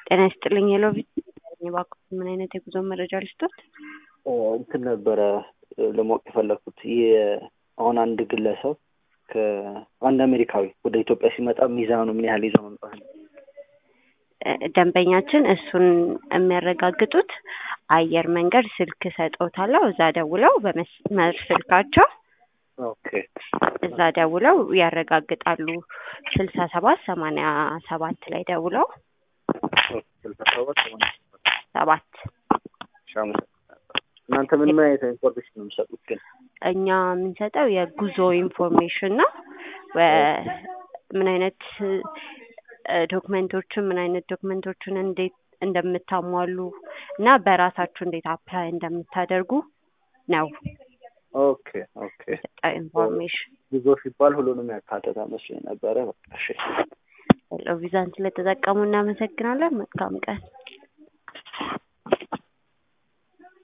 ጤና ይስጥልኝ ሄሎ እባክዎት ምን አይነት የጉዞ መረጃ ልስጦት? እንትን ነበረ ለማወቅ የፈለኩት አሁን አንድ ግለሰብ ከአንድ አሜሪካዊ ወደ ኢትዮጵያ ሲመጣ ሚዛኑ ምን ያህል ይዘው መምጣት ነው? ደንበኛችን እሱን የሚያረጋግጡት አየር መንገድ ስልክ ሰጥዎታለሁ እዛ ደውለው በመስመር ስልካቸው ኦኬ እዛ ደውለው ያረጋግጣሉ። ስልሳ ሰባት ሰማንያ ሰባት ላይ ደውለው ስልሳ ሰባት ሰማንያ ሰባት እሺ፣ አመሰግናለሁ። እናንተ ምን ምን አይነት ኢንፎርሜሽን ነው የምሰጡት ግን? እኛ የምንሰጠው የጉዞ ኢንፎርሜሽን ነው። ወ- ምን አይነት ዶክመንቶችን ምን አይነት ዶክመንቶችን እንዴት እንደምታሟሉ እና በራሳችሁ እንዴት አፕላይ እንደምታደርጉ ነው ኦኬ ኦኬ። የሰጠው ኢንፎርሜሽን። ጉዞ ሲባል ሁሉንም ያካተተ መስሎኝ ነበረ። በቃ እሺ። ቪዛን ስለተጠቀሙ እናመሰግናለን። መልካም ቀን።